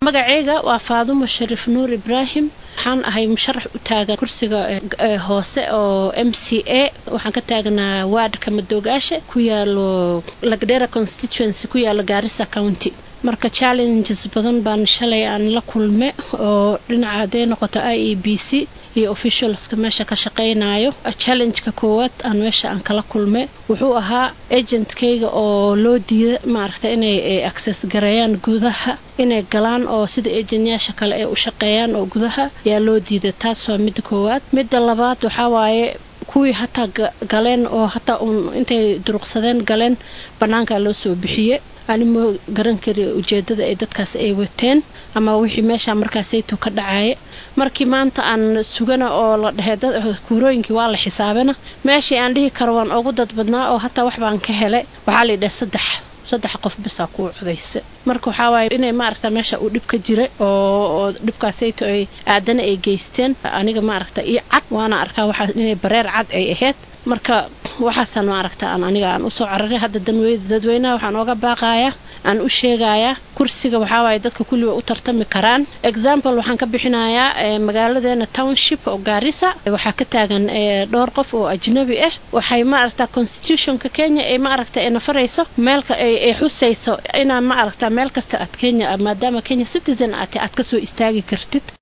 magaceyga waa faadumo shariif nuur ibraahim waxaan ahay musharax u taagan kursiga hoose oo m c a waxaan ka taagnaa waadhka madoogaasha ku yaalo lagdera constituency ku yaalo gaarisa county marka challenges badan baan shalay aan la kulme oo dhinaca hadday noqoto i e b c iyo officialska meesha ka shaqaynayo challengeka koowaad aan meesha aan kala kulme wuxuu ahaa agentkayga oo loo diida maaragta inay access gareeyaan gudaha inay galaan oo sida agentyaasha kale ay u shaqeeyaan oo gudaha yaa loo diida taas waa midda koowaad midda labaad waxaa waaye kuwii hataa galeen oo hataa uun intay duruqsadeen galeen bannaankaa loo soo bixiye anima garan kari ujeedada ay dadkaas ay wateen ama wixii meesha markaasayto ka dhacaya markii maanta aan sugana oo la dhehe kuurooyinkii waa la xisaabana meeshii aan dhihi karo waan ugu dad badnaa oo hataa wax baan ka helay waxaa la yidhaha saddex saddex qof bisaa kuu codaysa marka waxaa waaye inay maaragta meesha uu dhib ka jira oo dhibkaasayto ay aadana ay geysteen aniga maaragta io cad waana arkaa waxaa inay bareer cad ay ahayd marka waxaasaan maaragta aan aniga aan usoo cararay hadda dadweynaha waxaan ooga baaqayaa aan u sheegayaa kursiga waxaa waaye dadka kulliba u tartami karaan example waxaan ka bixinayaa magaaladeena township oo gaarisa waxaa ka taagan dhowr qof oo ajnabi ah waxay maaragta constitutionka kenya ay maaragta ay nafarayso meelka ay xusayso inaan maaragta meel kasta aad kenya maadaama kenya citizen aad aad kasoo istaagi kartid